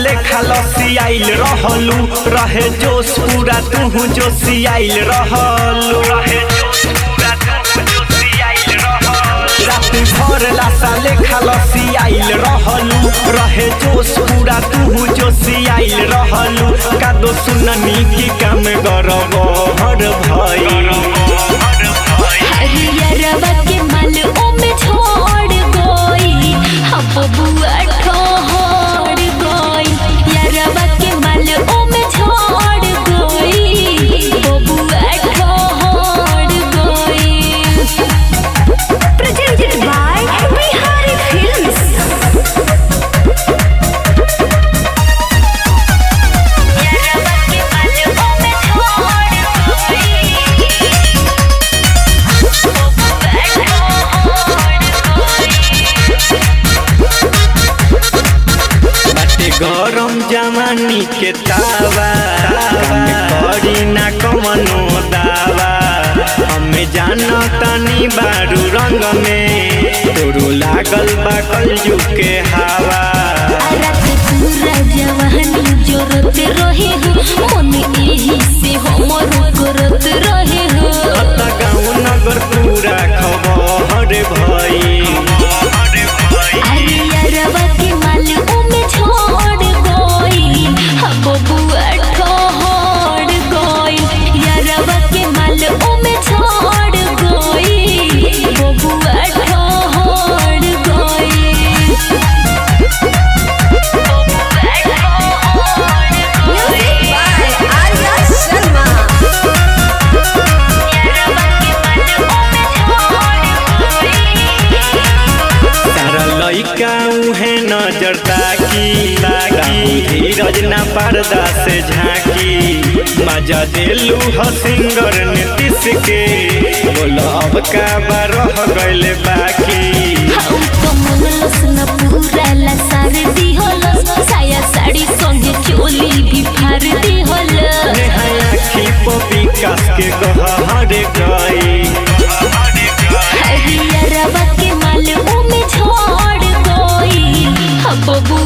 लेखा लसियाइल रहलू रहे जोश पूरा तू जोशियाइल रहलू रहे जोश पूरा तू जोशियाइल रहलू रात भर लाशा लेखा लसियाइल रहलू रहे जोश पूरा तू जोशियाइल रहलू कादो सुननी की काम गरब हर भई हरियरवा के माल ओमे छोड़ गई हम बबुआ ठोड़ गई यरवा के माल ओमे छोड़ गई बबुआ ठोड़ गई प्रेजेंटेड बाय बिहारी फिल्म्स यरवा के माल ओमे छोड़ गई बाटे गरम जवानी के तावा हमें करी ना कमनो दावा हमें जानो तनी बारू रंग में तोरू लागल बा कलजू के हवा रात पूरा जवानी जोरत रहे हो मन एही से हमर करत रहे हो अत गाँव नगर पूरा खबर भई अरे यारवा के माल ओमे छोड़ गई हम बबुआ ठोड़ गई यारवा के माल ओमे छोड़ गई बबुआ ठोड़ गई Music by Arya Sharma. सारा लइका उहे नजर ताकी ताकी धीरज ना पर्दा से झांकी मजा देलू ह सिंगर नीतीश के बोलो अब का बारह गइले बाकी हम तो मनलस न पूरा ला सार दी होलस साया साड़ी संगे चोली भी फार दी होलस नेहाय आखी पो विकास के गहर गई हरियरवा के माल ओमे छोड़ गई हम बबुआ